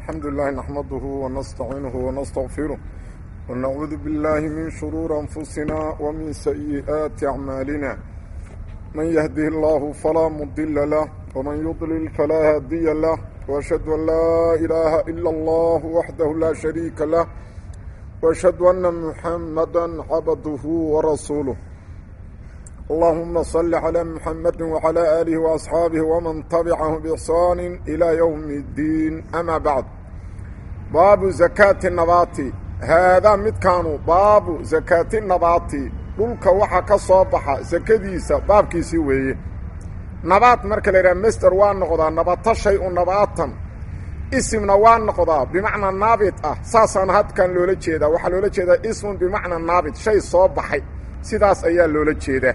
الحمد لله نحمده ونستعينه ونستغفره ونعوذ بالله من شرور أنفسنا ومن سيئات أعمالنا من يهده الله فلا مضل له ومن يضلل فلا هادي له وأشهد أن لا إله إلا الله وحده لا شريك له وأشهد أن محمدا عبده ورسوله اللهم صل على محمد وعلى آله وأصحابه ومن تبعه بإحسان إلى يوم الدين أما بعد باب زكاة النبات هذا مدكان باب زكاة النبات dhulka waxa ka soo baxa sakadiisa baabkiisii weeye nabaad marka la yidhaha master waa noqdaa nabato shay u nabaatan isimna waa noqdaa bimacnaa naabit ah saasaana hadkan loola jeedaa waxaa loola jeedaa ismun bimacnaa naabit shay soo baxay sidaas ayaa loola jeedaa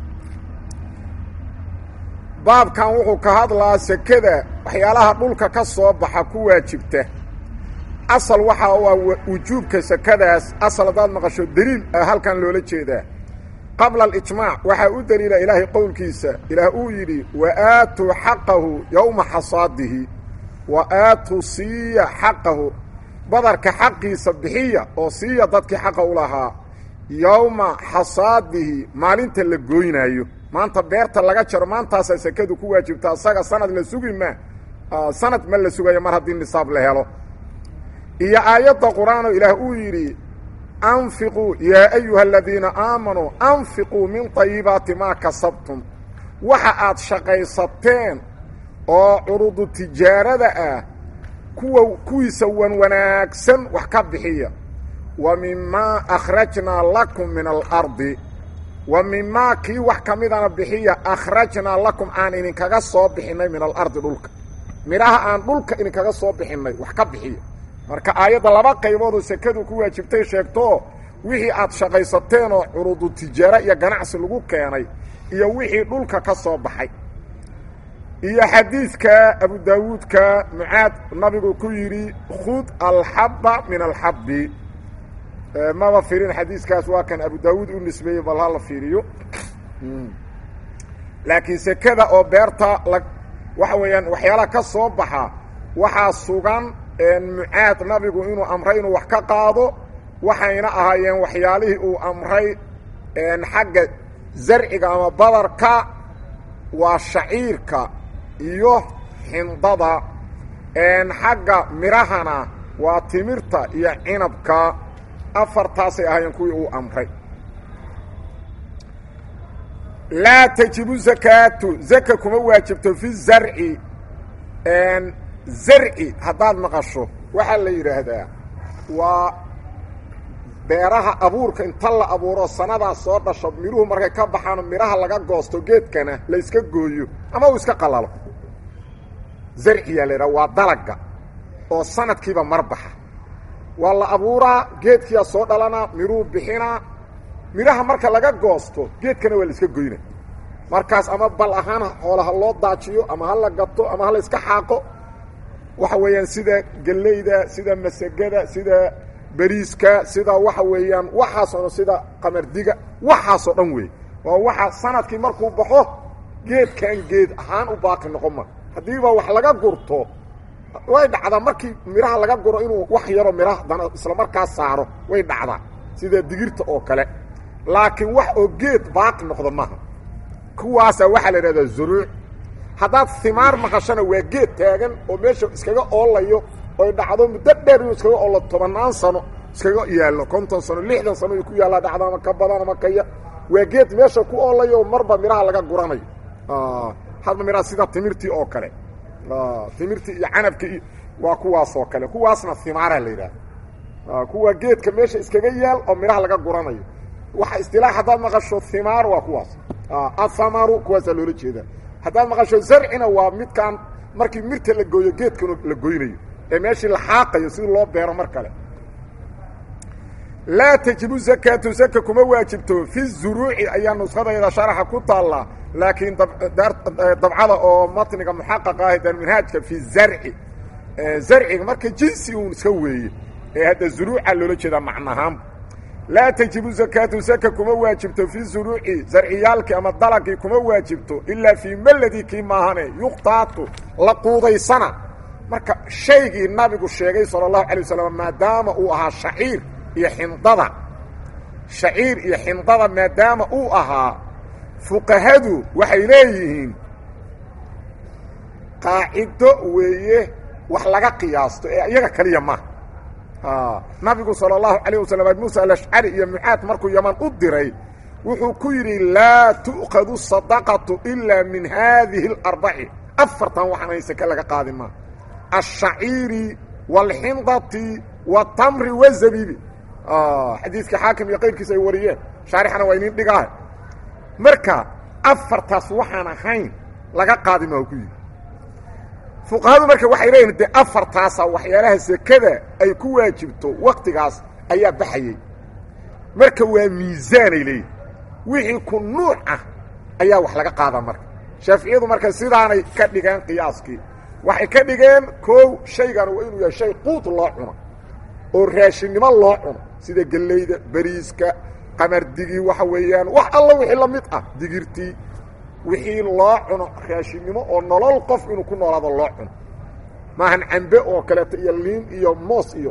baabkan wuxuu ka hadlaa sekada waxyaalaha dhulka ka soo baxa ku waajibta asal waxa u ah wujuubka sekadaas asal haddaad maqasho deliil ah halkan loola jeedaa qabla alijmaac waxaa u deliila ilaahay qowlkiisa ilaah uu yidhi wa aatuu xaqahu yowma xasaadihi wa aatuu siiya xaqahu badarka xaqiisa bixiya oo siiya dadkii xaqa u lahaa yowma xasaadihi maalinta la gooynaayo maanta beerta laga jaro maantaasaa sekadu ku waajibta asaga sanad la sugi ma sanad ma la sugayo mar haddii nisaab la helo iyo aayadda qur-aanoo ilaah uu yidhi anfiquu yaa ayuha aladiina aamanuu anfiquu min طayibaati maa kasabtum waxa aad shaqaysateen oo curudu tijaarada ah kuwa kuwiisa wan wanaagsan wax ka bixiya wa mimaa akhrajnaa lakum min alardi wa mimaa kii wax ka midana bixiya akhrajnaa lakum aan idinkaga soo bixinnay min alardi dhulka midhaha aan dhulka idinkaga soo bixinnay wax ka bixiya marka aayadda laba qayboodoo sekadu ku waajibtay sheegto wixii aad shaqaysateen oo curudu tijaaro iyo ganacsi lagu keenay iyo wixii dhulka ka soo baxay iyo xadiidka abu daawuudka mucaad nabigu ku yidhi khud alxabba min alxabbi maba firin xadiiskaas waa kan abu daawuud u nisbeeyey bal hala fiiriyo laakiin sekada oo beerta la waxa weeyaan waxyaalaha ka soo baxa waxaa sugan mucaad nabigu inuu amray inuu wax ka qaado waxayna ahaayeen waxyaalihii uu amray xagga zarciga ama badarka waa shaciirka iyo xindada xagga midhahana waa timirta iyo cinabka afartaasay ahaayeen kuwii uu amray laa tajibu zakaatu zaka kuma waajibto fi zarci zarci haddaad maqasho waxaa la yidhaahdaa waa beeraha abuurka inta la abuuro sanadaas soo dhasho midhuhu markay ka baxaano midhaha laga goosto geedkana la iska gooyo ama uu iska qalalo zarciyaa la yidhaha waa dalaga oo sanadkiiba mar baxa waa la abuuraa geedkiyaa soo dhalanaa midhuhu bixinaa midhaha marka laga goosto geedkana waa la iska goyna markaas ama bal ahaan xoolaha loo daajiyo ama ha la gato ama ha la iska xaaqo waxa weeyaan sida gellayda sida masagada sida beriiska sida waxa weeyaan waxaasoo dhan sida qamardiga waxaasoo dhan wey waa waxa sanadkii markuu baxo geedkan geed ahaan u baaqi noqon ma haddiiba wax laga gurto way dhacdaa markii midhaha laga guro inuu wax yaro midhaha dana isla markaas saaro way dhacdaa sida digirta oo kale laakiin wax oo geed baaqi noqdo maaha kuwaasaa waxaa la idhahdaa zuruuc haddaad himaar maqashana waa geed taagan oo meesha iskaga oolayo oy dhacdo muddo dheer inuu iskaga oollo tobannaan sano iskaga yaallo konton sano lixdan sano uu ku yaallaa dhacdo ama ka badan ama ka yar waa geed meesha ku oolayo oo marba midhaha laga guranayo hadba midhaha sida timirtii oo kale timirtii iyo canabka iyo waa kuwaas oo kale kuwaasna himaaraa la yidhahda kuwa geedka meesha iskaga yaal oo midhaha laga guranayo waxa istilaax haddaad maqasho himaar waa kuwaas athamaru kuwaasaa loola jeedaa haddaad maqasho zarcina waa midkaan markii mirta la gooyo geedkan la goynayo ee meeshii la xaaqayo sidii loo beero mar kale laa tajibu zakaatu zaka kuma waajibto fi zuruuci ayaa nuskhadayda sharaxa ku taallaa laakiin dabcada oo matniga muxaqaqa ah darminhaajka fi zarci zarciga marka jinsi uun iska weeye ee hadda zuruuca loola jeedaa macnahaan laa tajibu zakaatu zaka kuma waajibto fi zuruuci zarciyaalkii ama dalagii kuma waajibto ilaa fii meladii kii maahane yuqtaatu la quudaysana marka shaygii nabigu sheegay sala allahu alay wasalam maadaama uu ahaa shaciir iyo xindada shaciir iyo xindada maadaama uu ahaa fuqahadu waxay leeyihiin qaacido weeye wax laga qiyaasto ee iyaga keliya maaha nabigu salى اlahu عalيه waslm abi musa alashcari iyo mucaad markuu yaman u diray wuxuu ku yidhi laa tu'khadu sadaqaةu ilaa min haadihi اlarbaci afartan waxaan hayn seke laga qaadi maa الshaciiri wاlxindati wاtamri wالzabibi xadiiska xaakim iyo qayrkiisa ay wariyeen shaarixana waa inin dhigaah marka afartaas waxaan ahayn laga qaadi maa ku yidhi fuqahadu marka waxay leeyihin dee afartaasa waxyaalaha sekada ay ku waajibto waktigaas ayaa baxayey marka waa miisaanay leeyihin wixii ku nuuc ah ayaa wax laga qaadaa marka shaaficiyadu marka sidaanay ka dhigeen qiyaaskii waxay ka dhigeen koow shaygan waa inuu yahay shay quud loo cuno oo raashinnimo loo cuno sida gellayda beriiska qamardigii waxa weeyaan wax alla wixii la mid ah digirtii wixii loo cuno raashinnimo oo nolol qof inuu ku noolaado loo cuno maahan cambe oo kaleeto iyo liin iyo moos iyo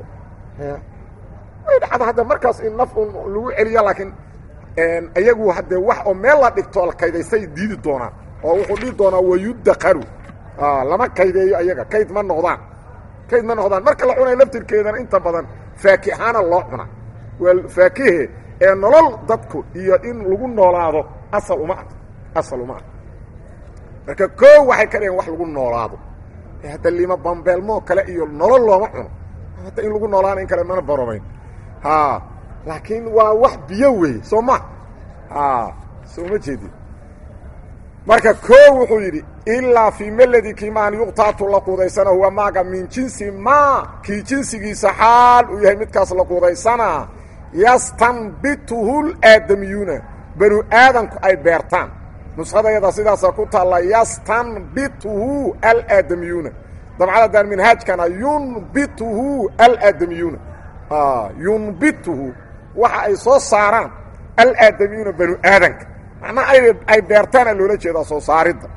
way dhacda hadda markaas in naf un lagu celiyo laakiin iyagu haddee wax oo meel la dhigto la kaydaysay diidi doonaan oo wuxuu dhihi doonaa wayuddaqaru lama kaydeeyo ayaga kayd ma noqdaan kayd ma noqdaan marka la cunayo laftirkeedana inta badan faakihaana loo cunaa waa faakihe ee nolol dadku iyo in lagu noolaado asal uma ah asal uma ah marka koo waxay ka dhigeen wax lagu noolaado hadda lima bambeelmoo kale iyo nolol looma cuno hadda in lagu noolaana in kale mana barobayn ha laakiin waa wax biyo wey soo ma ha soo ma jeedin marka koo wuxuu yidhi ilaa fii meladi kimaan yuqtaatu la quudaysana huwa maaga min jinsi maa kii jinsigiisa xaal uu yahay midkaas la quudaysana yastanbituhu laadamiyuuna banu aadanku ay beertaan nuskhadayada sidaasa ku taalla yastanbituhu alaadamiyuuna dabcadadan minhaajkana yunbituhu alaadamiyuuna yunbituhu waxa ay soo saaraan alaadamiyuuna banu aadanka macnaha ay beertaana loola jeedaa soo saaridda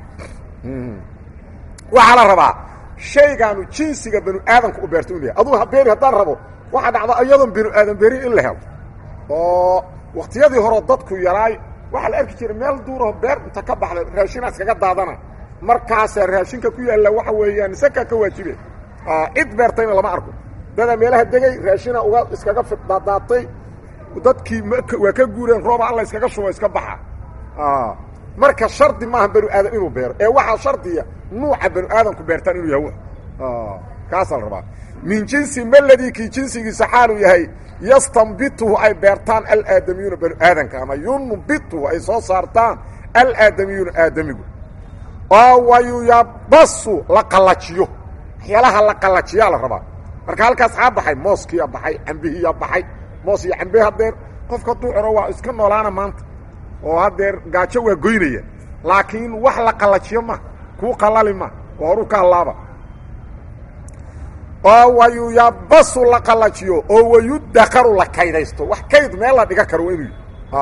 waxaa la rabaa shaygaanu jinsiga banu aadanka u beerta inu yahay adugu habeeri haddaan rabo waxaa dhacda iyadoon banu aadan beeri in la helo oo waktiyadii horeo dadku yaraay waxaa la arki jiray meel duuraho beer inta ka baxda raashina iskaga daadana markaasaa raashinka ku yaalla waxa weeyaan saka ka waajibe cid beertayna lama arko dadaa meelaha degay raashina uga iskaga daadaatay dadkii waa ka guureen rooba alla iskaga shubo iska baxa marka shardi maaha banu aadan inuu beero ee waxaa shardiya nuuca banu aadanku beertaan inuu yahay kaasaa la rabaa min jinsi meladii kii jinsigiisa xaaluu yahay yastanbituhu ay beertaan alaadamiyuuna banu aadanka ama yunbituhu ay soo saartaan alaadamiyuuna aadamigu oo wayuyabasu la qallajiyo waxyaalaha la qallajiyaa la rabaa marka halkaas xaa baxay mooskiyaa baxay cambihiyaa baxay moos iyo cambe hadeer qofka hadduu cuno waa iska noolaana maanta oo haddeer gaajo waa goynaya laakiin wax la qallajiyo ma kuu qalali ma oo horu ka hallaaba oo wayuyabasu la qallajiyo oo wayudakaru la kaydaysto wax kayd meel la dhiga karo waa inuu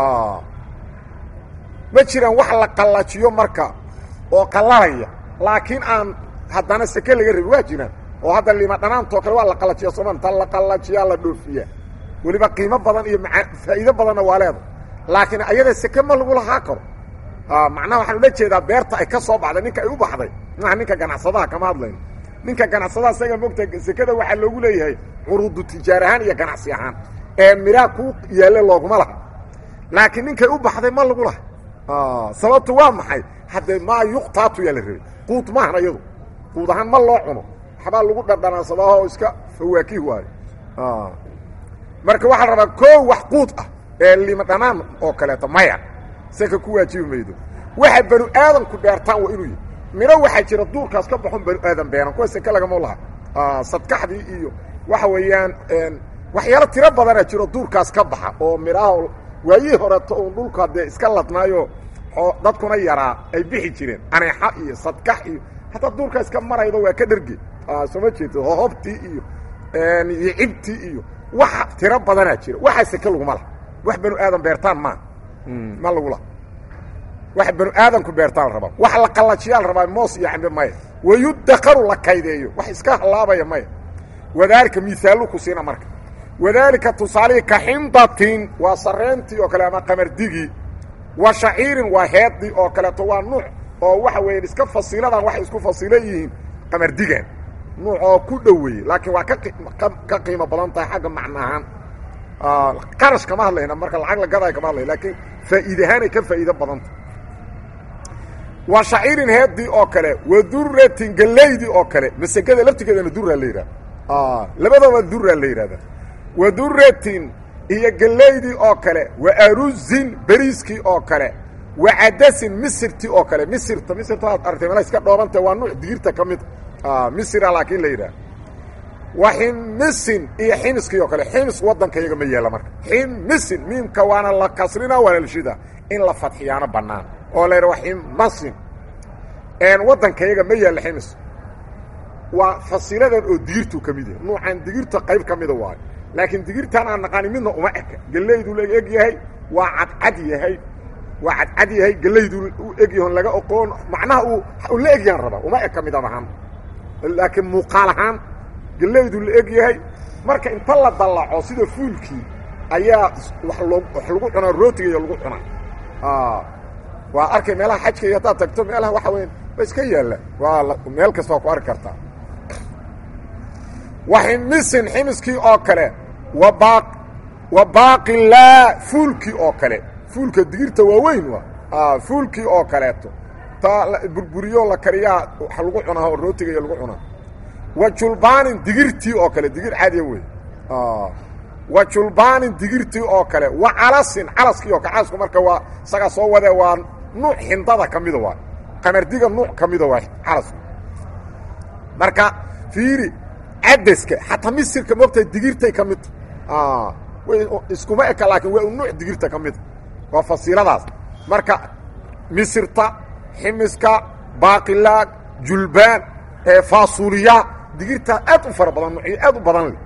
ma jiraan wax la qallajiyo marka oo qallalaya laakiin aan haddana seke laga rabin waa jiraan oo hadda lima dhanaantoo kale waa la qallajiya sooma ta la qallajiyaa la dhoofiyaa weliba qiimo badan iyo maa faa'iido badanna waa leeda laakiin ayada seke ma lagu lahaa karo macnaha waxaan ula jeedaa beerta ay ka soo baxday ninka ay u baxday maaha ninka ganacsadaha kama hadlayno ninka ganacsadaha isaga mogta sekada waxaa loogu leeyahay curuudu tijaar ahaan iyo ganacsi ahaan ee midhaha ku yaalle looguma laha laakiin ninkay u baxday ma lagu laha sababtu waa maxay haddee maa yuqtaatu yaa la rabay quud maahan ayadu quud ahaan ma loo cuno waxbaa lagu dhardhanaansadaa oo iska fawaakih waayo marka waxaa la rabaa koo wax quud ah ee lima dhanaan oo kaleeto maya seka ku waajibi maydo waxa banu aadanku beertaan waa inuu yahy midho waxaa jira duurkaas ka baxon banu aadan beeran kuwa seke lagama laha sadkaxdii iyo waxa weeyaan waxyaalo tiro badana jiro duurkaas ka baxa oo midhaha waayihii horeeto uun dhulka dee iska ladnaayo dadkuna yaraa ay bixi jireen aneexa iyo sadkax iyo hataa duurkaa iska maraydo waa ka dherge soo ma jeeto hohobtii iyo iyo cibtii iyo waxa tiro badanaa jira waxaa seke laguma laha wax banu aadan beertaan maa ma lagu laha wax banu aadanku beertaan la rabaa wax la qallajiyaa la rabaa moos iyo cambe maya wayudakaru la kaydeeyo wax iska hallaabaya maya wadaalika miaallu ku siina marka wadaalika tusaalihii ka xindatin waa sareentii oo kale ama qamardigii wa shaciirin waa heeddii oo kaleeto waa nuuc oo waxa weeyaan iska fasiiladan waxay isku fasila yihiin qamardigan nuuc oo ku dhoweeyey laakiin waa ka qiimo badan tahay xagga macno ahaan qarash kama hadlayna marka lacag la gaday kama hadlay laakiin faa'iide ahaanay ka faa'iido badanta wa shaciirin heeddii oo kale wa duratin gelaydii oo kale masegada laftigeedana duraa la yidhahda labadaba duraa la yidhahda wa duratin iyo gelaydii oo kale wa aruzin beriiskii oo kale wa cadasin misirtii oo kale misirta misirta waad artay mala iska dhoobanta waa nuuc digirta ka mid misira laakiin la yidhaha wa ximisin iyo ximiskii oo kale ximis waddanka iyaga ma yeela marka ximisin miimka waana la kasrina waana la shida in la fadxiyaano bannaan oo la yidhaha ximasin waddanka iyaga ma yaalla ximis waa fasiladan oo digirtuu ka mid yahay nuucan digirta qayb ka mida waayo laakiin digirtaan aan naqaani midna uma eka gelayduu la eg yahay waa cadcad yahay waa cadcad yahay gelayduu u egyahoon laga oqoon macnaha uu la egyahan rabaa uma eka midab ahaan laakiin muuqaal ahaan gelayduu la eg yahay marka inta la dallaco sida fuulkii ayaa wax loo wax lagu cunaa rootiga iyo lagu cunaa waa arkay meelaha xajka iyo haddaad tagto meelaha waxa weya ba iska yaalla waa meel kasta waa ku arki kartaa wa ximisin ximiskii oo kale wa baa wa baaqilaa fuulkii oo kale fuulka digirta waaweyn waa fuulkii oo kaleeto taa burburiyo la kariyaa wax lagu cunaa oo rootiga iyo lagu cunaa wa julbaanin digirtii oo kale digir caadiya wey wa julbaanin digirtii oo kale wa calasin calaskii oo kale calasku marka waa isagaa soo wade waa nuuc xindada ka mida waa qamardiga nuuc ka mida waa calasku marka fiiri cadaska xataa misirka moogtahay digirtay ka midta way iskuma eka laakiin waa nuuc digirta ka mida waa fasiiladaas marka misirta ximiska baaqilaag julbaan faasuuliya digirtaa aad u fara badan nuucyo aad u badan leh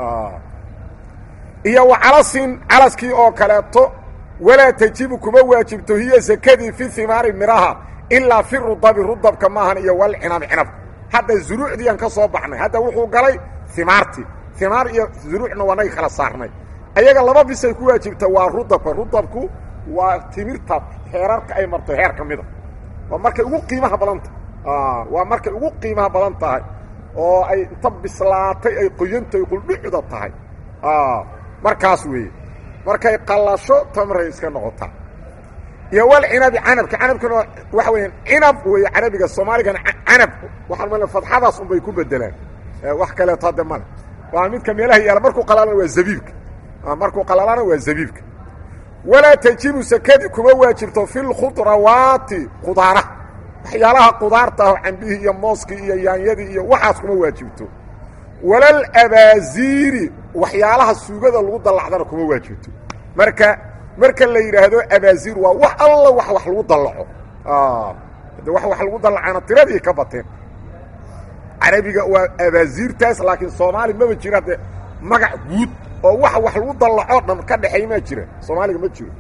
iyo wa calasin calaskii oo kaleeto walaa tajibu kuma waajibto hiya sakadii fi himaari miraha ilaa fi rudabi rudabka maahan iyo walcinabi cinabka hadda zuruucdiiaan ka soo baxnay hadda wuxuu galay himaartii himaar iyo zuruucna waanay kala saarnay ayaga laba bisay ku waajibta waa rudabka rudabku waa timirta heerarka ay marto heer ka mida waa markay ugu qiimaha badan tahay waa markay ugu qiimaha badan tahay oo ay inta bislaatay ay qoyantahay quldhucda tahay markaas weeye markay qallasho tamray iska noqotaa iyo wal cinabi canabka canabkana waxa weeyaan cinab weeye carabiga soomaaligana canab waxaan male fadxadaas unbay ku bedelaan wax kaleeto hadde male waa midka meelaha yaala markuu qalalana waa zabiibka markuu qalalana waa zabiibka walaa tajibu sakadi kuma waajibto fi lkhudrawaati qudaaraha waxyaalaha qudaarta ah cambihii iyo mooskii iyo yaanyadii iyo waxaas kuma waajibto walal abaaziiri waxyaalaha suugada lagu dallacdana kuma waajibto marka marka la yidhaahdo abaaziir waa wax alla wax wax lagu dallaco de wax wax lagu dallacaana tiradii ka bateen carabiga waa abaaziirtaas laakiin soomaali maba jira de magac guud oo wax wax lagu dallaco dhan ka dhexeey maa jira soomaaliga ma jiro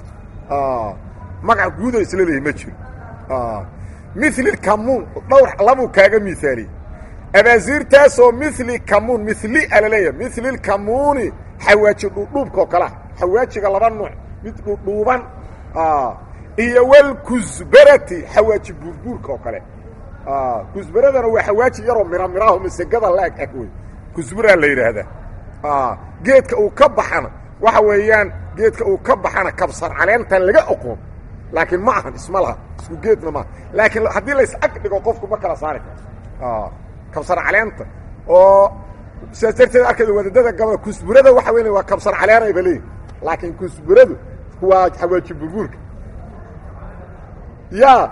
magac guudoo isla leeyahy ma jiro mili kamuun dhowr labuu kaaga miaaliyey abaaziirtaasoo mili kamuun mili ala leeyahay mili kamuuni xawaaji dhuudhuubka oo kalea xawaajiga laba nuuc mid dhuudhuuban iyo walkusbarati xawaaji buurbuurka oo kale kusbaradana waa xawaaji yaroo mira miraho masegada la eg eg wey kusbaraa la yidhaahdaa geedka uu ka baxana waxa weeyaan geedka uu ka baxana kabsar caleentan laga oqoon laakiin ma ahan isma laha isku geedna maaha laakiin haddii lays ag dhigo qofku ma kala saari karo kabsar caleenta oo sidaas darteed arkayda wadadada gabal kusburada waxa weyn waa kabsar caleenay ba leeyihin laakiin kusburadu waa xawaaji burbuurka ya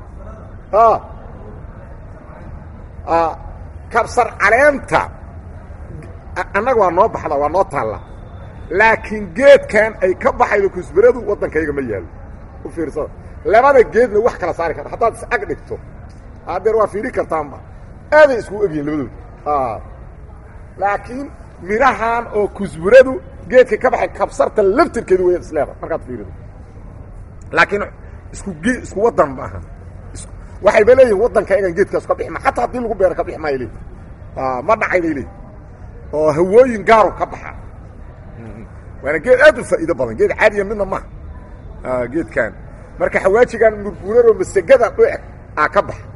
kabsar caleenta annaga waa noo baxda waa noo taalla laakiin geedkan ay ka baxaydo kusburadu waddankayga ma yaallo u fiirsada labada geedna wax kala saari karta haddaad is ag dhigto hadeer waa fiiri kartaanba aaday isku egyihin labadooda laakiin midhahan oo kusburadu geedka ka baxay kabsarta laftirkeedu waya isleeda markaad fiirido laakiin isku ge isku waddan ma aha waxayba leeyihin waddanka egan geedkaas ka bixi ma xataa haddii lagu beero ka bixi maayo leeyihin ma dhacay bay leeyihin oo hawooyin gaaru ka baxa waana geed aad u faa'iido badan geed caadiya midna maha geedkan marka xawaajigan murbuuraroo masegada u eg aa ka baxa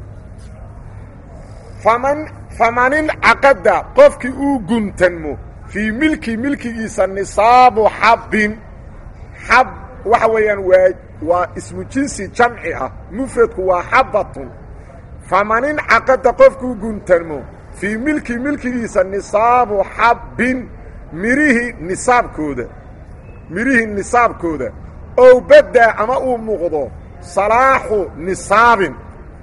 faman famanin caqada qofkii uu guntanmo fii milki milkigiisa nisaabu xabbin xab waxa weeyaan waa waa ismu jinsi jamci ah mufradku waa xabbatun famanin caqada qofkuu guntanmo fii milki milkigiisa nisaabu xabbin mirihii nisaabkooda mirihii nisaabkooda ow baddaa ama uu muuqdo salaaxu nisaabin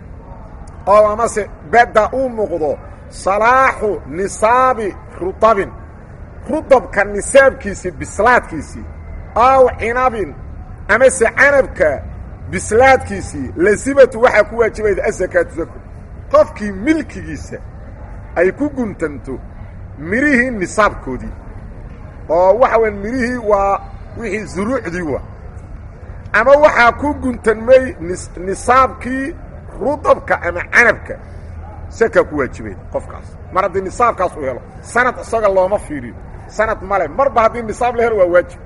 oo amase badda uu muuqdo salaaxu nisaabi rudabin rudabka nisaabkiisii bislaadkiisii aw cinabin amase canabka bislaadkiisii lasimatu waxaa ku waajibayda asakaatu sako qofkii milkigiisa ay ku guntanto mirihii nisaabkoodii oo waxa weya mirihii waa wixii zuruucdii wa ama waxaa ku guntanmay nisaabkii rudabka ama canabka sakaa ku waajibayda qofkaas mar haddii nisaabkaas uu helo sanad isaga looma fiiriyo sanad male marba haddii nisaab la helo waa waajib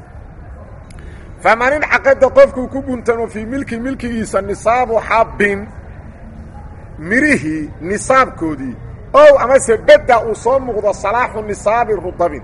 famanin caqada qofkuu ku guntamo fii milki milkigiisa nisaabu xabbin mirihii nisaabkoodii ow amase bedda uu soo muuqdo salaaxu nisaabi rudabin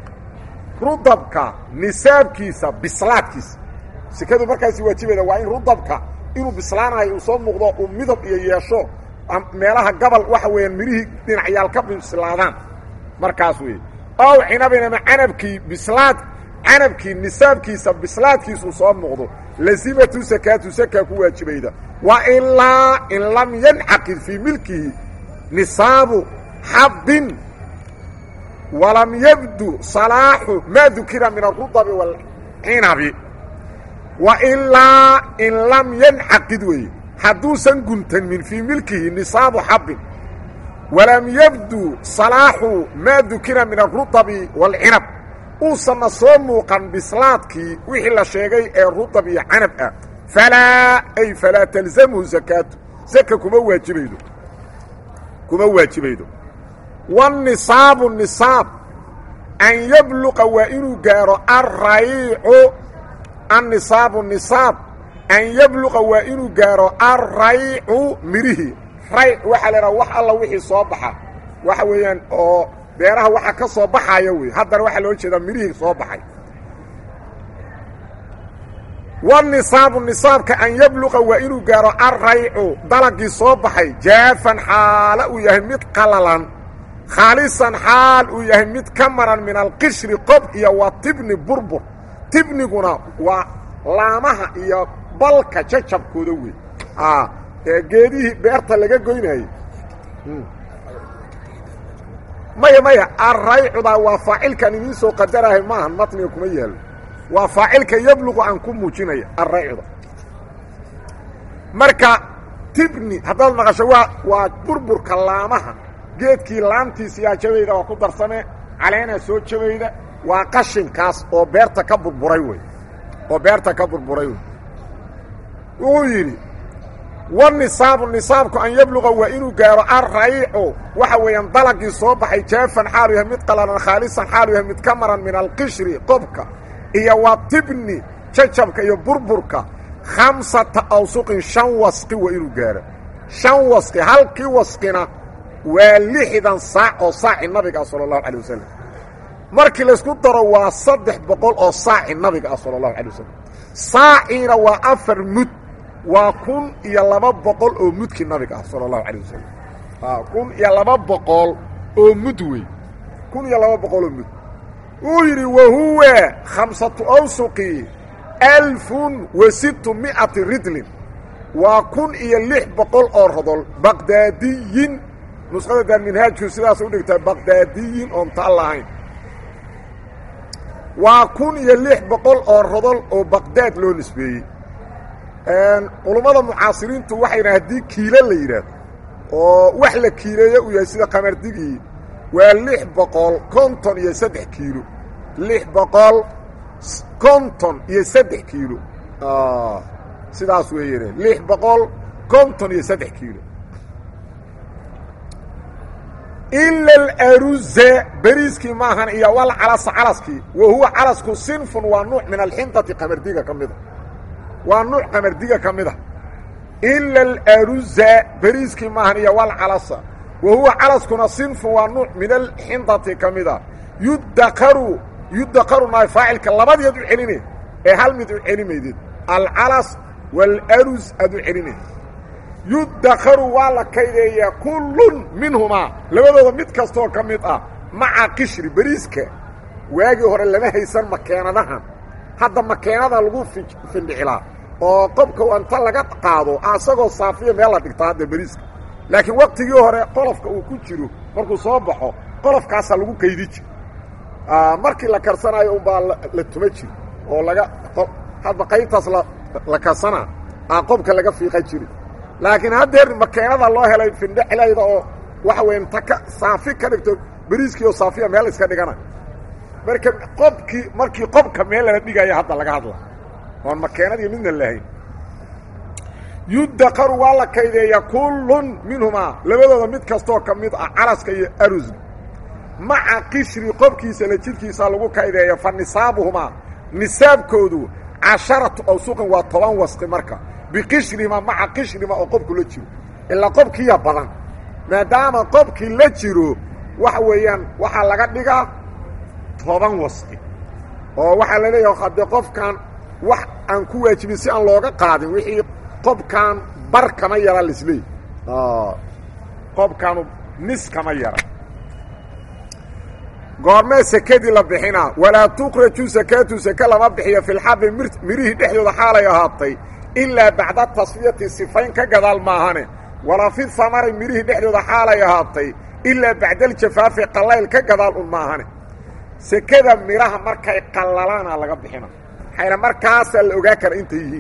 rudabka nisaabkiisa bislaadkiisa sikadu markaasi waajibayda waa in rudabka inuu bislaanayo uu soo muuqdo uu midab iyo yeesho meelaha gabal waxa weeyaan mirihii dhinacyaal ka bislaadaan markaas weeye ow cinabin ama canabkii bislaad canabkii nisaabkiisa bislaadkiisuu soo muuqdo lasimatu sakaatu sakaa ku waajibayda wa ilaa in lam yancaqid fii milkihi nisaabu xabbin walam yabdu salaaxu maa dukira min arudabi waalcinabi wa ilaa in lam yancaqid weeye hadduusan guntanmin fii milkihi nisaabu xabbin walam yabdu salaaxu maa dukira min arudabi waalcinab uusanna soo muuqan bislaadkii wixii la sheegay ee rudab iyo canab ah falaa ay falaa talzamhu sakaatu saka kuma waajibaydo kuma waajibaydo wanisaabu nisaab an yabluqa waa inuu gaaro arraycu annisaabu nisaab an yabluqa waa inuu gaaro arraycu mirihii rayc waxaa la idhaha wax alla wixii soo baxa waxa weeyaan oo beeraha waxa ka soo baxaya wey haddana waxaa loo jeedaa mirihii soo baxay wanisaabu nisaabka an yabluqa waa inuu gaaro arraycu dalagii soo baxay jaafan xaala uu yahay mid qalalan khaalisan xaal uu yahay mid ka maran min alqishri qob iyo waa tibni burbur tibniguna waa laamaha iyo balka jajabkooda wey ee geedihii beerta laga goynayey maya maya arraycudaa waa faacilkan idiin soo qadarahay maahan matniga kuma yaalo waa faacilka yabluqu aan ku muujinaya arraycuda marka tibni haddaad maqasho waa waa burburka laamaha geedkii laamtiisa yaa jabayda waa ku darsame caleenaa soo jabayda waa qashinkaas oo beerta ka burburay wey oo beerta ka burburay wey wuxuu yidhi wanisaabu nisaabku an yabluqa waa inuu gaaro arraycu waxa weeyaan dalagii soo baxay jaafan xaalu yahay mid qalalan khaalisan xaalu yahay mid ka maran min alqishri qobka iyo waa tibni jajabka iyo burburka khamsata awsuqin shan wasqi waa inuu gaaro shan wasqi halkii wasqina waa lixdan saac oo saaci nabiga ah sala allahu calay wasalam markii laysku daro waa saddex boqol oo saaci nabiga ah sala allahu calay wasalam saaciina waa afar mud waa kun iyo laba boqol oo mudkii nabiga ah sala allahu calay wasalam kun iyo laba boqol oo mud wey kun iyo laba boqol oo mud wuu yidhi wahuwa khamsatu awsuqi alfun wa sittu mi'ati ridlin waa kun iyo lix boqol oo rodol baqdaadiyin nusqada daarminhaajku sidaas u dhigtaa baqdaadiyin oon taal lahayn waa kun iyo lix boqol oo rodol oo baqdaad loo nisbeeyey culummada mucaasiriintu waxay yidhaha haddii kiilo la yidhaahdo oo wax la kiileeyo uu yahay sida qamardigii waa lix boqol konton iyo saddex kiilo lix boqol konton iyo saddex kiilo sidaas weeyane lix boqol konton iyo saddex kiilo ila alaruze beriiskii maahan iyo wal calasa calaskii wa huwa calasku sinfun waa nuuc min alxintati qamardiga ka mida waa nuuc qamardiga ka mid a ila alaruza beriiskii maahan iyo wal calasa wa huwa calaskuna sinfun waa nuuc min alxintati ka mida yudakaru yudakaru naay faacilka labadeed u celine ee hal mid u celimaydid alcalas waalarus aad u celinay yudakaru waa la kaydeeyaa kullun minhumaa labadooda mid kastooo ka mid ah maca qishri beriiska waagii hore lama haysan makeenadahan hadda makeenada lagu findhicilaa oo qobka anta laga qaado asagoo saafiya meel la dhigtaa hadda beriiska laakiin waqtigii hore qolofka uu ku jiro markuu soo baxo qolofkaasaa lagu kaydi jir markii la karsanayo unbaa la tuma jir oo laga hadba qaybtaas la karsanaa aa qobka laga fiiqa jiri laakiin haddeer makeenada loo helay findhexlayda oo waxa weya inta ka saafi ka dhigto beriiskii oo saafiya meel iska dhigana marka qobkii markii qobka meel lala dhigaya hadda laga hadla oon makeenadii midna lahayn yudakaru waa la kaydeeyaa kullun minhumaa labadooda mid kastoo ka mid ah calaska iyo arusga maca qishri qobkiisa la jidhkiisa lagu kaydeeya fa nisaabuhumaa nisaabkoodu casharatu awsuqin waa toban wasqi marka biqishrima maca qishrima oo qobku la jiro ilaa qobkiiya badan maadaama qobkii la jiro waxa weeyaan waxaa laga dhigaa toban wasqi oo waxaa la leeyaha haddee qofkan wax aan ku waajibin si aan looga qaadin wixii qobkan bar kama yara lisleey qobkaanu nis kama yara goormee sekadii la bixinaa walaa tukraju sakaatu sake lama bixiyo filxabi mirihii dhexdooda xaalay ahaatay ilaa bacda tasfiyati sifayn ka gadaal maahane walaa fi samari mirihii dhexdooda xaalay ahaatay ilaa bacdaljafaafi qallayl ka gadaal un maahane sekada midhaha markay qallalaana laga bixina maxayna markaasaa la ogaa kara intay yihiin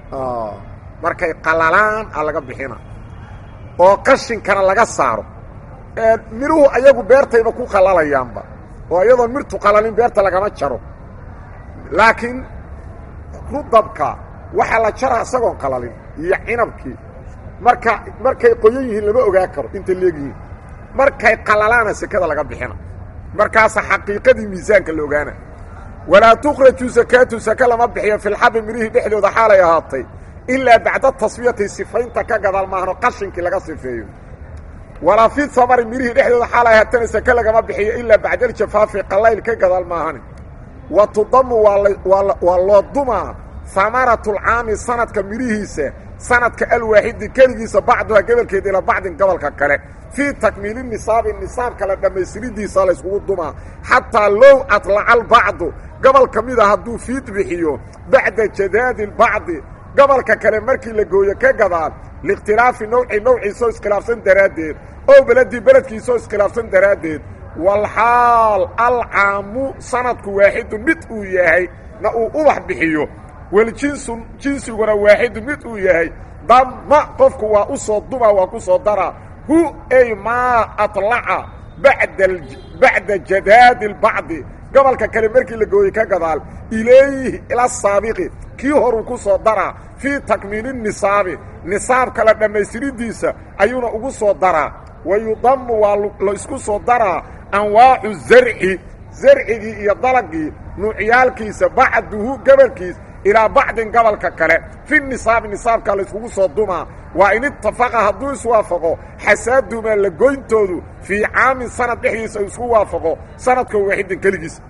markay qallalaan a laga bixina oo qashinkana laga saaro midhuhu ayagu beertayba ku qallalayaanba oo iyadoon mirtu qalalin beerta lagama jaro laakiin rudabka waxaa la jaraa isagoon qalalin iyo cinabkii marka markay qoyan yihiin lama ogaa karo intay leegyihiin markay qalalaana sekada laga bixina markaasa xaqiiqadii miisaanka la ogaana walaa tukhraju sakaatu sake lama bixiyo filxabi midhihii dhexdooda xaalay ahaatay ilaa bacda tasfiyati sifaynta ka gadaal maahno qashinkii laga sifeeyo walaa fi samari midhihii dhexdooda xaalay ahaatana sake lagama bixiyo ilaa bacdaljafaafi qallayl ka gadaal maahani wa tudamu waa loo dumaa amaratulcaami sanadka midhihiisa sanadka alwaaxidi keligiisa bacduha gobolkeed ilaa bacdin gobolka kale fii takmiili nisaabi nisaabka la dhammaystiridiisa layskugu dumaa xataa low adlaca albacdu gobol ka mida hadduu fiid bixiyo bacda jadaadi lbacdi gobolka kale markii la gooyo ka gadaal liikhtilaafi nawci nawciisoo iskhilaafsan daraaddeed oo beledii beledkiisoo iskhilaafsan daraaddeed walxaal alcaamu sanadku waaxidun mid uu yahay na uu ubax bixiyo waljinsu jinsiguna waaxidu mid uu yahay damma qofku waa u soo duma waa ku soo daraa hu ay maa aطlaca bada bacda jadaadi اlbacdi gobolka kale markii la gooyey ka gadaal ilayhi ila saabiqi kii horuu ku soo daraa fii takmiili nisaabi nisaabka la dhammaystiridiisa ayuuna ugu soo daraa wa yudamu waa la isku soo daraa anwaacu zarci zarcigii iyo dalagii nuucyaalkiisa bacduhu gobolkiis ilaa bacdin gobolka kale fi nisaabi nisaabkaa layskugu soo dumaa waa in itafaqa hadduu iswaafaqo xasaadumaa la goyntoodu fii caamin sanad dhexdiisa isku waafaqo sanadka waaxidin keligiisa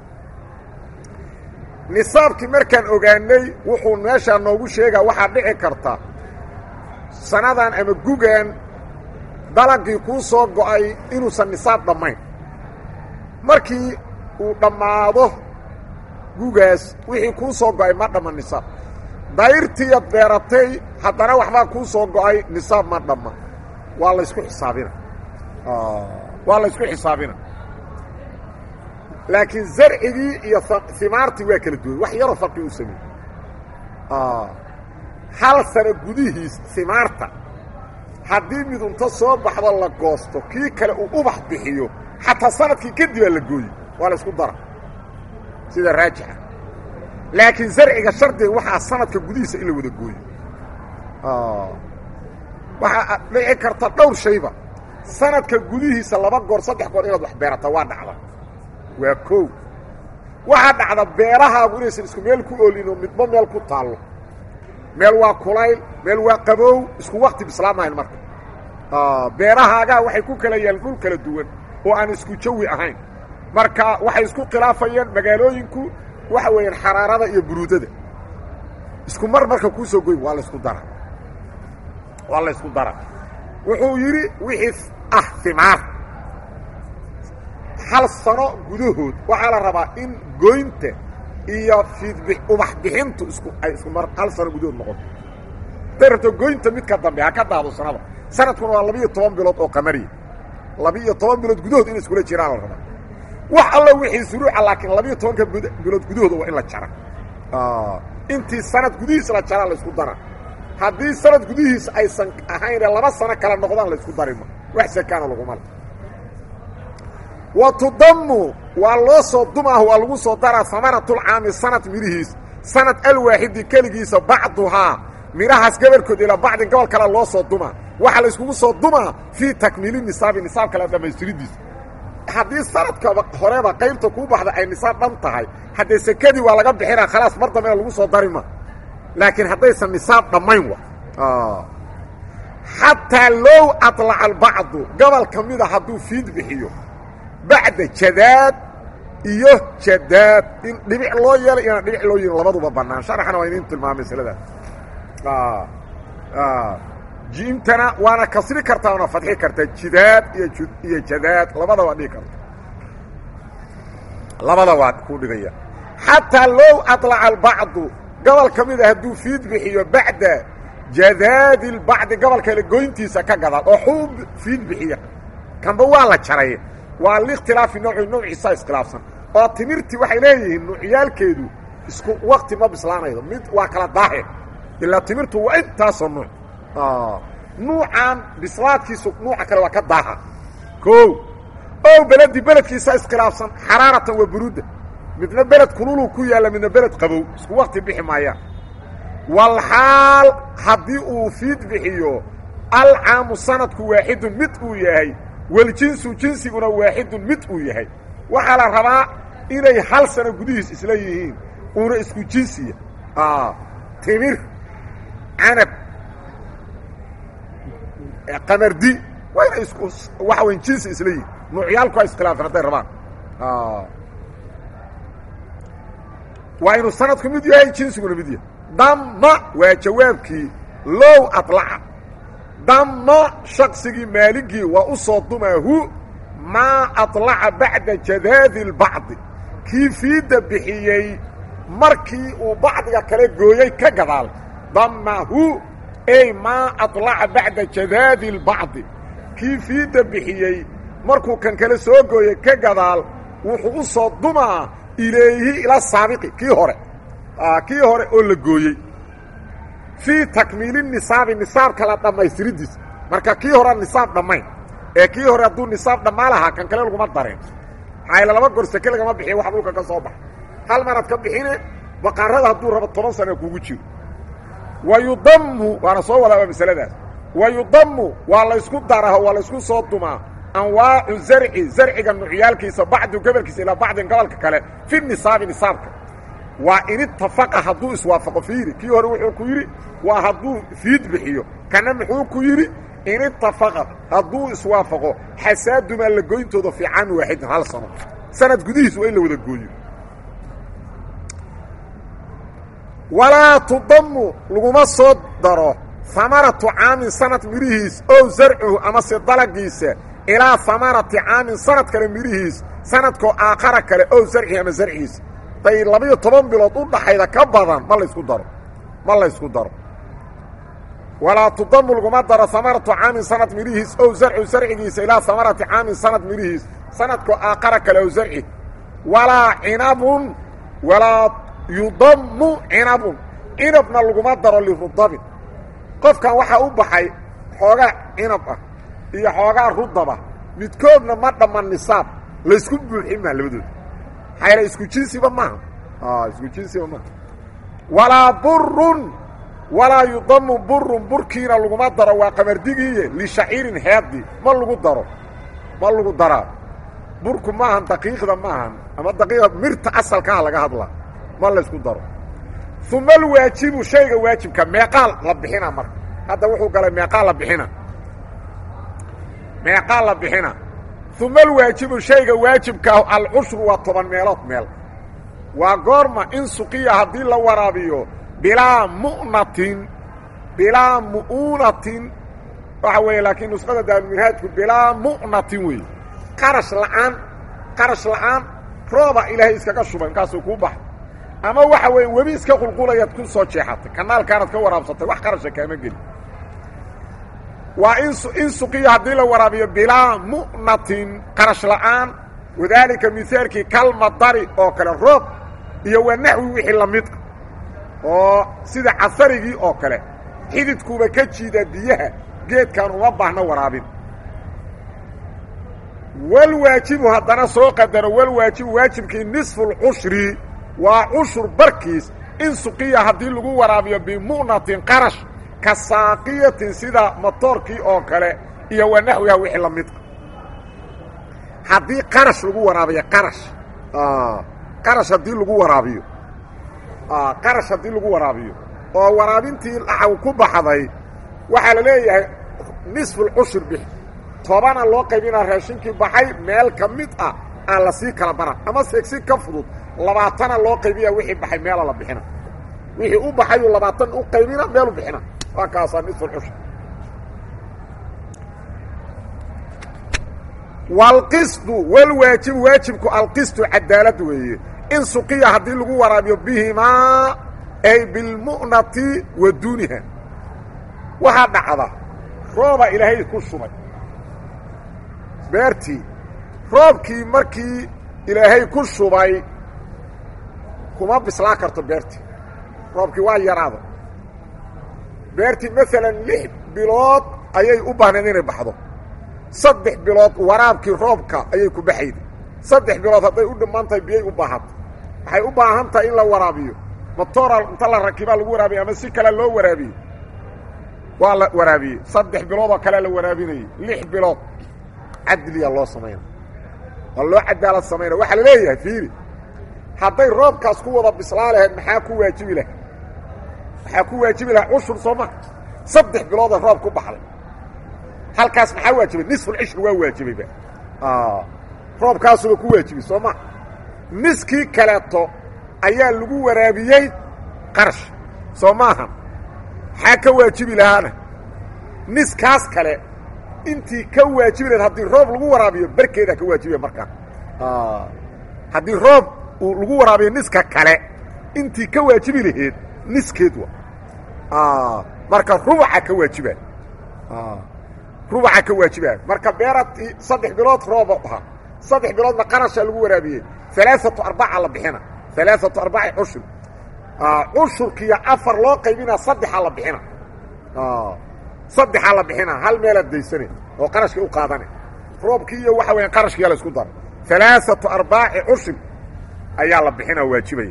nisaabkii markaan ogaanay wuxuu meeshaa noogu sheegaa waxaa dhici karta sanadan ama gugan dalagii kuu soo go'ay inuusan nisaab dhammayn markii uu dhammaado gugaas wixii kuu soo go'ay ma dhamma nisaab dayrtiiad beeratay haddana waxbaa kuu soo go'ay nisaab ma dhamma waa laysku xisaabina waa laysku xisaabina laakiin zarcigii iyo himaartii waa kala duwan wax yaroo farqi u sameeyey hal sano gudihiis himaarta haddii midunta soo baxdo la goosto kii kale uu ubax bixiyo xataa sanadkii kadibaa la gooye waa la ysku dara sida raajixa laakiin zarciga shardiga waxaa sanadka gudihiisa in la wada gooyo waxaa dhici karta dhowr shayba sanadka gudihiisa laba goor saddex goor inaad wax beerata waa dhacda waa kow waxaa dhacda beerahaagu inaysan isku meel ku oolin oo midba meel ku taallo meel waa kulayl meel waa qabow isku wakti bislaamahayn marka beerahaagaa waxay ku kala yaal dhul kala duwan oo aan isku jawi ahayn marka waxay isku khilaafayaan magaalooyinku waxa weeyaan xaraarada iyo buruudada isku mar marka kuu soo goyn waa la isku dara waa la isku dara wuxuu yidhi wixii ah himaar hal sano gudahood waxaa la rabaa in goynta iyo fiidbi ubax bixintu isku ay isku mar hal sano gudahood noqoto haday rabto goynta midka dambe ha ka daado sanada sanadkuna waa labiiyo toban bilood oo qamariya labi-iyo toban bilood gudahood in iskula jiraan la rabaa wax alla wixii suruuca laakiin labiiyo tobanka bilood gudahooda waa in la jara intii sanad gudihiis la jaraa la isku dara haddii sanad gudihiis aysan ahayn laba sano kala noqdaan la isku darima wax sakaana laguma le wa tudamu waa loo soo dumaah waa lagu soo daraa samaratulcaami sanad midhihiis sanad alwaaxidi keligiisa bacduhaa midhahaas gabarkood ilaa bacdin gobol kale loo soo dumaa waxaa la iskugu soo dumaa fii takmiili nisaabi nisaab kale dhammaystiridiisa haddii sanadkaba horeba qaybta kuu baxda ay nisaab dhan tahay haddee sekadii waa laga bixinaa khalaas mar dambena lagu soo dari ma laakiin haddaysan nisaab dhammayn wa xataa low aطlaca albacdu gobol ka mida hadduu fiid bixiyo bacda jadaad iyo jadaad in dhibic loo yeelay inaan dhibic loo yeelin labaduba bannaan sharaxna waa idiin tilmaamay masaladaas jiimtana waana kasri kartaa waana fadxi kartaa jidaad iyo iyo jadaad labada waa dhigi karta labada waa ku dhigaya xataa low aطlaca albacdu gobol ka mida hadduu fiid bixiyo bacda jadaadi lbacdi gobol kale goyntiisa ka gadaal oo xuub fiid bixiya kanba waa la jaray waa likhtilaafi nooci nawciisa iskhilaafsan oo timirtii waxay leeyihiin nuucyaalkeedu isku wakti ma bislaanaydo mid waa kala daahir ilaa timirtu waa intaasoo nuuc nuucan bislaadkiisu nuuca kale waa ka daaha o ow beledi beledkiisa iskhilaafsan xaraaratan waa buruudda midna beled kululuu ku yaalla midna beled qabow isku wakti bixi maayaan walxaal haddii uu fiid bixiyo alcaamu sanadku waaxidun mid uu yahay waljinsu jinsiguna waaxidun mid uu yahay waxaa la rabaa inay hal sano gudihiis isla yihiin uuna isku jinsiya timir canab qamardi waa inay isku waxa weyn jinsi isla yihiin nuucyaalku waa iskhilaafan hadday rabaan waa inuu sanadku mid yahay jinsiguna mid yahay damma waa jawaabkii low aطlaca damma shaksigii maaligii waa u soo dumaahu maa aطlaca bacda jadaadi اlbacdi kii fiidda bixiyey markii uu bacdiga kale gooyey ka gadaal dammahu ey maa aطlaca bacda jadaadi اlbacdi kii fiidda bixiyey markuu kan kale soo gooyey ka gadaal wuxuu u soo dumaa ilayhi ila saabiqi kii hore kii hore oo la gooyey fii takmiili nisaabi nisaabka la dhammaystiridiisa marka kii hore nisaab dhammayn ee kii hore hadduu nisaab dhammaa lahaa kan kale laguma dareen maxaayla laba gor seke lagama bixiya wax dhulka ka soo baxa hal maraad ka bixine baqaarada hadduu rabo toban sana kugu jiro wa yudammu waana soo wadaaba masaladaas wa yudammu waa laysku daraho waa laysku soo dumaa anwaacu zarci zarciga nucyaalkiisa bacdu gobolkiisa ilaa bacdin gobolka kale fi nisaabi nisaabka waa in itafaqa hadduu iswaafaqo fiiri kii hore wuxuu ku yidhi waa hadduu fiid bixiyo kana muxuu ku yidhi in itafaqa hadduu iswaafaqo xasaadumaa la goyntooda fii caami waaxidin hal sano sanad gudihiis waa in la wada gooyo walaa tudamu laguma soo daro hamaratu caamin sanad midhihiis ow zarcuhu amase dalagiisa ilaa hamarati caamin sanad kale midhihiis sanadkoo aakhara kale ow zarcihi ama zarcigiisa day labiyo toban bilood u dhaxayda ka badan ma laysku daro ma laysku daro walaa tudamu laguma daro hamaratu caamin sanad midhihiis ow zarcu zarcigiisa ilaa hamarati caamin sanad midhihiis sanadkoo aakhara kale ow zarci walaa cinabun walaa yudamu cinabun cinabna laguma daro lirudabin qofkan waxaa u baxay xoogaa cinab ah iyo xoogaa rudaba midkoodna ma dhamman nisaab laysku buuxin maa labadooda maxaa isku jinsiba maaha isku jinsiba maaha walaa burun walaa yudamu burun burkiina laguma daro waa qamardigiiye lishaciirin heedii ma lagu daro ma lagu daraa burku maahan daqiiqda maahan ama daqiiqda mirta asalkaha laga hadlaa ma laysku daro uma alwaajibu shayga waajibka meeqaal la bixina marka hadda wuxuu galay meeqaal la bixina meeqaal la bixina uma alwaajibu shayga waajibkaahu alcushru waa toban meelood meel waa goorma in suqiya haddii la waraabiyo bilaa mu'natin bilaa mu'uunatin waxa weeye laakiin nusqada daaruminhaajku bilaa mu'natin weeye qarash la'aan qarash la'aan rooba ilaahay iskaga shubay markaasuu kuu baxay ama waxa weeye webi iska qulqulayaad ku soo jeexatay kanaalkaanaad ka waraabsatay wax qarasha kaama geli waa in in suqiya haddii la waraabiyo bilaa mu'natin qarash la'aan wadaalika mihaalkii kalmadari oo kale roob iyo waa naxwi wixii la mid ah oo sida casarigii oo kale xididkuuba ka jiida biyaha geedkan uma baahna waraabin walwaajibu haddana soo qadaro walwaajibu waajibkii nisfu lcushri waa cushur barkiis in suqiya haddii lagu waraabiyo bimu'natin qarash ka saaqiyatin sida matoorkii oo kale iyo waa naxwiha wixii la mid ah haddii qarash lagu waraabiyo qarash qarash haddii lagu waraabiyo qarash haddii lagu waraabiyo oo waraabintii laxaw ku baxday waxaa la leeyahay nisfulcushur bix tobana loo qaybinaa raashinkii baxay meel ka mid ah aan la sii kala bara ama seegsi ka fudud labaatana loo qaybiya wixii baxay meela la bixina wixii u baxayuu labaatan u qaybina meelu bixina waa kaasaa nisfulcushur waalqisdu walwaajibu waajibku alqistu cadaalad weeye in suqiya haddii lagu waraabiyo bihimaa ay bilmu'nati wa duuniha waxaa dhacda rooba ilaahay ku shubay beertii roobkii markii ilaahay ku shubay kuma bislaa karto beertii roobkii waa yaraada beertii maalan lix bilood ayay u baahneed inay baxdo saddex bilood waraabkii roobka ayay ku baxayday saddex bilood hadday u dhammaan tahay biyay u baahanto waxay u baahan tahay in la waraabiyo matoora inta la rakibaa lagu waraabiye ama si kale loo waraabiyey waa la waraabiyey saddex bilood oo kale la waraabinayey lix bilood cadliya loo samayna waa loo cadaalad samayna waxaa la leeyahay fiiri hadday roobkaas ku wada bislaa lahayd maxaa ku waajibi lahay maxaa ku waajibi lahay cushur soo ma saddex bilooda roob ku baxday halkaas maxaa waajibay nisfulcishri waa waajibayba roobkaasuba ku waajibay soo ma niskii kaleeto ayaa lagu waraabiyey qarash soo maahan maxaa ka waajibi lahaana niskaas kale intii ka waajibi lahayd haddii roob lagu waraabiyo barkeedaa ka waajibaya markaa haddii roob uu lagu waraabiyo niska kale intii ka waajibi laheed niskeed wa marka rubaca ka waajiba rubaca ka waajibaa marka beeratii saddex bilood rooba ahaa saddex biloodna qarashaa lagu waraabiyey alaaatu arbaca la bixina alaaatu arbaci cushur cushurkiiyo afar loo qaybina saddexaa la bixina saddexaa la bixina hal meelaad daysane oo qarashkii u qaadane roobkii iyo waxa weya qarashkiiya la isku dara alaaatu arbaaci cushur ayaa la bixina waajibaya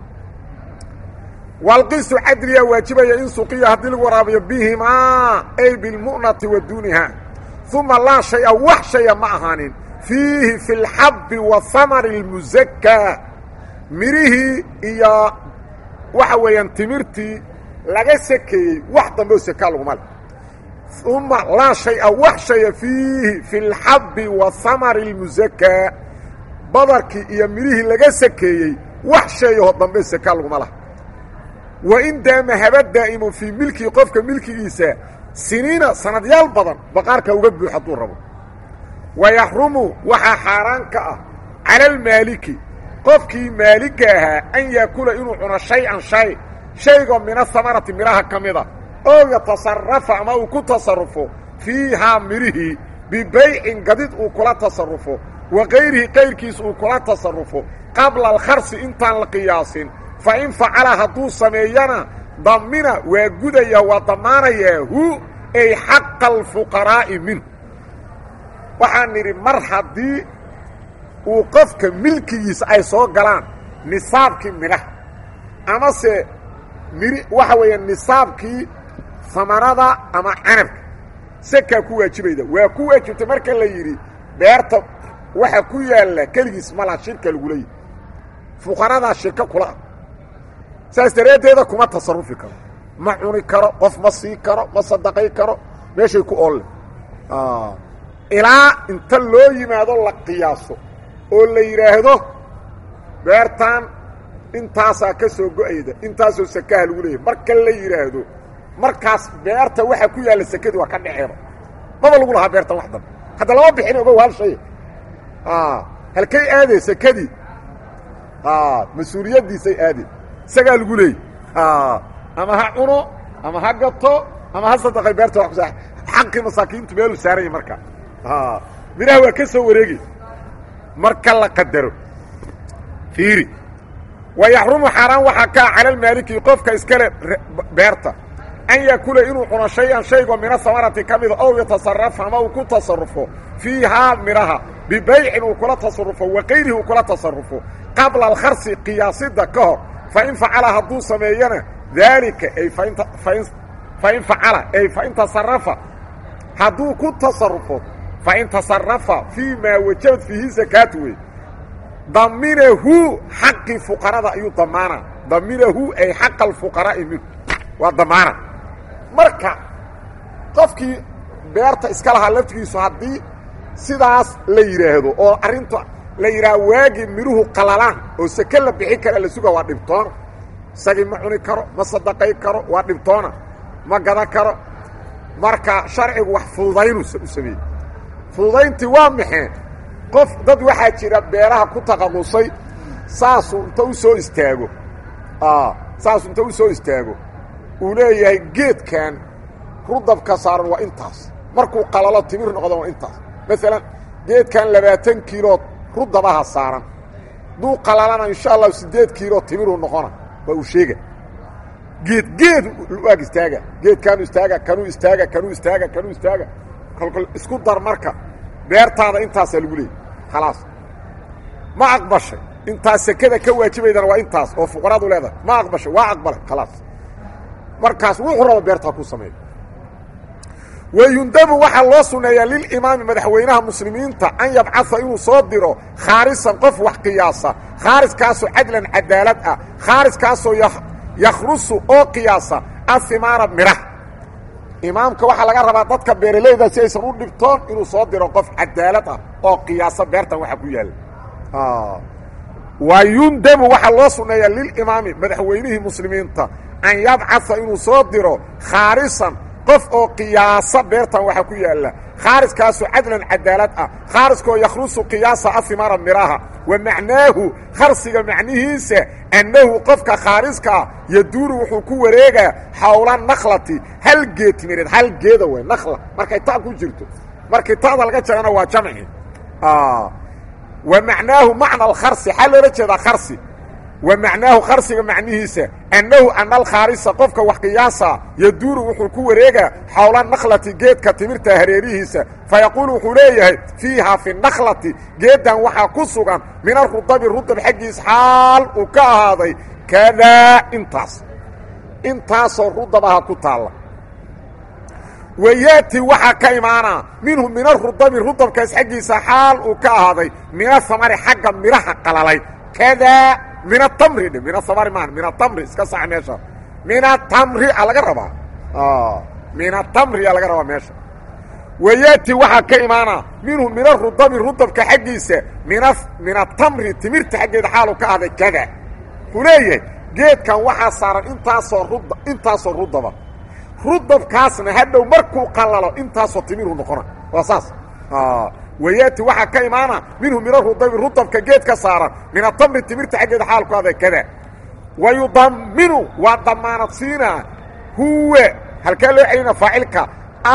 walqisu cadliya waajibaya in suqiya haddii lagu waraabiyo bihimaa ay bilmu'nati wa duuniha uma laa shaya wax shaya ma ahaanin fiihi fi lxabbi wa hamari اlmusakaa mirihii iyo waxa weeyaan timirtii laga sakeeyey wax dambe oo sakaa laguma le uma laa shaya wax shaya fiihi fi lxabbi wa hamari اlmusakaa badarkii iyo mirihii laga sakeeyey wax shayahoo dambe sakaa laguma laha wain daama haba daa'imu fii milkii qofka milkigiisa siniina sanadyaal badan baqaarka uga buux hadduu rabo wayaxrumu waxaa xaaraan ka ah cala almaaliki qofkii maaligga ahaa an yaakula inuu cuno shay-an shay shaygoo mina hamarati midhaha ka mida oo yatasarafa ama uu ku tasarufo fiihaa midhihii bibaycin gadid uu kula tasarufo wa kayrihi kayrkiis uu kula tasarufo qabla alkharsi intaan la qiyaasin fa in facala hadduu sameeyana damina waa gudaya waa damaanayaa hu ay xaqa alfuqaraa'i minhu waxaan nidhi mar haddii uu qofka milkigiisa ay soo galaan nisaabkii midhaha amase miri waxa weeya nisaabkii samarada ama canabka sekaa ku waajibayda waa ku waajibtay marka la yidhi beerta waxa ku yaalla keligiis mala shirka lagula yidhi fuqaradaa shirka kula ah saas daraaddeeda kuma tasarufi karo ma cuni karo qof ma sii karo ma sadaqay karo meeshay ku oolle ilaa inta loo yimaado la qiyaaso oo la yidhaahdo beertan intaasaa ka soo go-ayda intaasoo sakaha lagu leeyahy marka la yidhaahdo markaas beerta waxa ku yaalla sekadii waa ka dhaceeba maba lagu lahaa beertan wax dambe hadda lama bixin ogow hal shay halkay aadee sekadii mas-uuliyaddiisay aadee isagaa lagu leeyay ama ha cuno ama ha gato ama ha sadaqay beerta wa kusa xaqii masaakiintu meeluu saaranya marka midhaha waa ka soo wareegay marka la qadaro fiiri wa yaxrumu xaaraan waxaa kaa cala almaaliki qofka iskale beerta an yakula inuu cuno shay-an shaygoo mina samarati ka mida ow yatasarafa ama uu ku tasarufo fiihaa midhaha bibaycin uu kula tasarufo wa kayrihi uu kula tasarufo qabla alkharsi qiyaasida ka hor fain facala hadduu sameeyana daalika ay fain fain facala ay fain tasarafa hadduu ku tasarufo fain tasarafa fii maa wajabad fiihi sakaatu wey daminahu xaqi fuqarada ayuu damaana daminahu ay xaqa alfuqaraa'i minhu waa damaana marka qofkii beerta iska lahaa laftigiisu haddii sidaas la yidhaahdo oo arrinta la yidhaha waagii midhuhu qalalaan oo seke la bixi kara la suga waa dhibtoona isagii ma cuni karo ma sadaqay karo waa dhibtoona ma gadan karo marka sharcigu wax fududaynu u sameeyey fududayntii waa maxee qof dad waxaa jira beeraha ku taqaqusay saasuu inta u soo istaago saasuu inta u soo istaago uu leeyahay geedkan rudabka saaran waa intaas markuu qalalo timir noqdo waa intaas maalan geedkan labaatan kiilo rudabaha saaran duu qalalana insha allahu siddeed kiilo timiruu noqona waa uu sheega geed geed ag istaaga geedkaanu istaaga kanuu istaaga kanuu istaaga kanuu istaaga kolkol isku dar marka beertaada intaasaa lagu leeyay khalaas ma aqbashay intaas sekada ka waajibaydana waa intaas oo fuqaraadu leedahay ma aqbashay waa aqbalay khalaas markaas wuxuu raba beertaa ku sameeya wayundabu waxaa loo sunneeyaa lilimaami madaxweynaha muslimiinta an yabcaa inuu soo diro khaarisan qof wax qiyaasa khaariskaasoo cadlan cadaalad ah khaariskaasoo yakhrusu oo qiyaasa ahimaara midhaha imaamka waxaa laga rabaa dadka beeralayda si aysan u dhibtoon inuu soo diro qof cadaalad ah oo qiyaasa beertan waxa ku yaalla wayundabu waxaa loo sunneeyaa lilimaami madaxweynihii muslimiinta an yabcaa inuu soo diro khaarisan qof oo qiyaasa beertan waxa ku yaalla khaariskaasoo cadlan cadaalad ah khaariskoo yakhrusu qiyaasa ahimaara midhaha wa macnaahu kharsiga macnihiisa annahu qofka khaariska ah yaduuru wuxuu ku wareegaa xawla nakhlati hal geed timireed hal geeda wey nakla markay ta ku jirto markii ta'da laga jarana waa jamci wa macnaahu macna alkharsi xaa loola jeedaa kharsi wa macnaahu kharsiga macnihiisa annahu ana alkhaarisa qofka wax qiyaasa yaduuru wuxuu ku wareegaa xawla nakhlati geedka timirta hareerihiisa fayaquulu wuxuu leeyahay fiiha fi nakhlati geeddan waxaa ku sugan min arudabi rudab xaggiis xaal uu ka ahaaday kadaa intaas intaasoo rudabaha ku taalla wayaati waxaa ka imaanaa minhu min arudabi rudabkaas xaggiisa xaal uu ka ahaaday min ahamari xagga midhaha qalalay kadaa min atamri dhe min asamari maa min atamri iska sax meesha min atamri a laga rabaa min atamri a laga rabaa meesha wayaati waxaa ka imaanaa minhu min arudabi rudabka xaggiisa mina min atamri timirta xaggeeda xaalu ka ahday kada wuxuu leeyahay geedkan waxaa saaran intaasoo rud intaasoo rudaba rudabkaasna hadhow markuu qalalo intaasoo timiru noqona waa saas wayaati waxaa ka imaana minhu min arudabi rudabka geed ka saaran min atamri timirta xaggeeda xaal ku ahday kada wa yudaminu waa damaanad siinaa huwa halkaa loo celina faacilka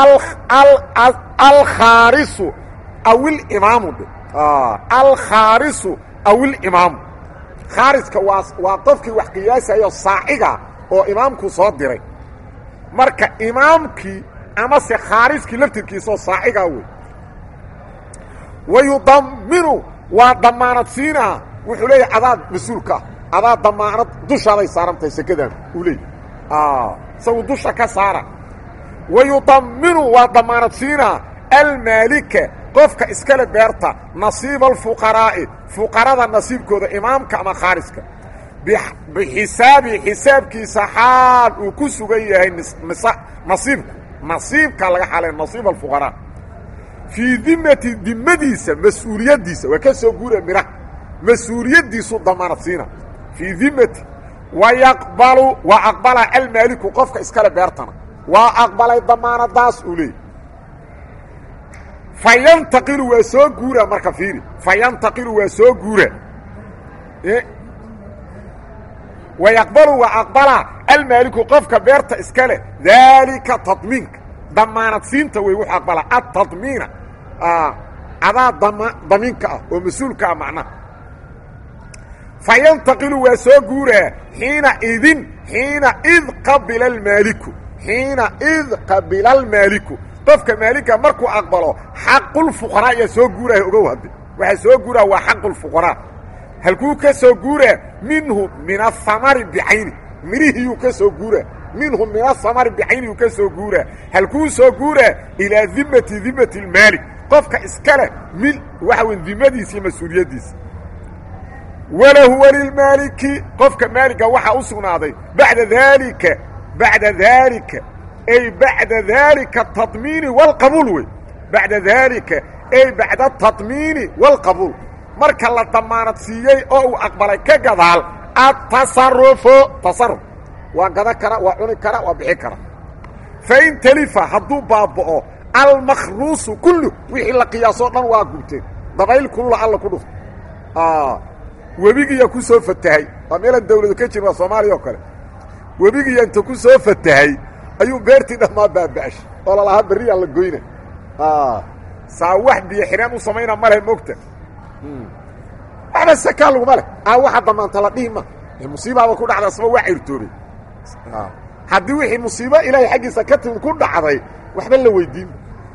alkhaarisu aw ilimaamu dhe alkhaarisu aw ilimaamu khaariska waa waa qofkii wax qiyaasayo saaciga oo imaamku soo diray marka imaamkii amase khaariskii laftirkiisaoo saacigaa wey wa yudaminu waa damaanad siinaa wuxuu leeyahay adaad mas-uulka ah adaa damaanad dushaaday saarantahay sekadan uu leeyay isagu dusha ka saara wa yudaminu waa damaanad siinaa almaalika qofka iskale beerta nasiiba alfuqaraa'i fuqarada nasiibkooda imaamka ama khaariska bixisaabi xisaabkiisa xaal uu ku sugan yahay nasiibku nasiibkaa laga xalay nasiib alfuqaraa fii dimati dimadiisa mas-uuliyaddiisa waa ka soo guura midhaha mas-uuliyaddiisu damaanad siina fii dimati wa yaqbalu waa aqbala almaaliku qofka iskale beertana waa aqbalay damaanadaas uu leeyay fa yantaqilu waa soo guura marka fiiri fa yantaqilu waa soo guura wa yaqbalu waa aqbala almaaliku qofka beerta iska leh daalika tadmiinka damaanad siinta wey wuxuu aqbala atadmiina adaa dama damiinka ah oo mas-uulka ah macnaha fa yantaqilu waa soo guuraa xiina idin xiina id qabila almaaliku xiina id qabila almaaliku qofka maalika markuu aqbalo xaqulfuqaraa ayaa soo guuraya ogow hadde waxaa soo guuraa waa xaqulfuqaraa halkuu ka soo guuraa minhu min ahamari bicayni midhihiyuu ka soo guuraa minhu min ahamari bicayniyuu ka soo guuraa halkuu soo guuraa ilaa dimati dimati lmaalik qofka iska leh mil waxa wey dimadiisa iyo mas-uuliyaddiisa walahu walilmaaliki qofka maaliga waxaa u sugnaaday bacda daalika bacda daalika ay bacda daalika atadmiini waalqabuul wey bacda daalika ay bacda atadmiini waalqabuul marka la damaanad siiyey oo uu aqbalay ka gadaal atasarufo tasaruf waa gadan kara waa cuni kara waa bixi kara fain talifa hadduu baaba'o almakhruusu kullu wixii la qiyaasoo dhan waa gubteen dabayl kulla alla ku dhufto webigiiya ku soo fatahay waa meelaan dawladu ka jirin waa soomaaliya oo kale webigiiya inta ku soo fatahay ayuu beertii dhammaa baaba'ashay oo lalahaa berriyaa la goyna saa wax biyo xireen u samayna ma leh mogta waxba sakaa laguma leh aa waxa damaanta la dhihi ma musiibaaba ku dhacda asba waa cirtoobay haddii wixii musiibo ilaahay xaggiisa ka timid ku dhacday waxba la weydiin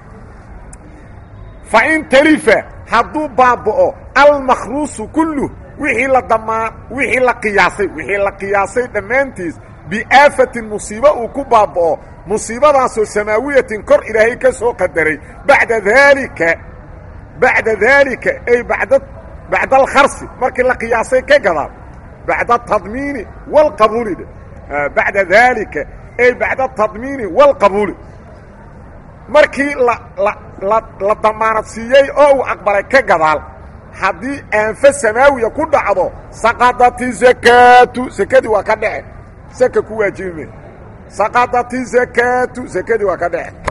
fa in talifa hadduu baaba'o almakhruusu kullu wixii la damaa wixii la qiyaasay wixii la qiyaasay dhammaantiis biaafatin musiibo uu ku baaba'o musiibadaasoo samaawiyatin kor ilaahay ka soo qadaray bacda daalika bacda daalika ay bada bacda alkharsi markii la qiyaasay ka gadaal bacda atadmiini waalqabuuli dhe bacda daalika ay bacda atadmiini waalqabuuli markii la la la la damaanad siiyey oo uu aqbalay ka gadaal haddii aanfo samaawiya ku dhacdo saqadati zakaatu sakadii waa ka dhece saka ku waajibi me saqadati zakaatu sakadii waa ka dhece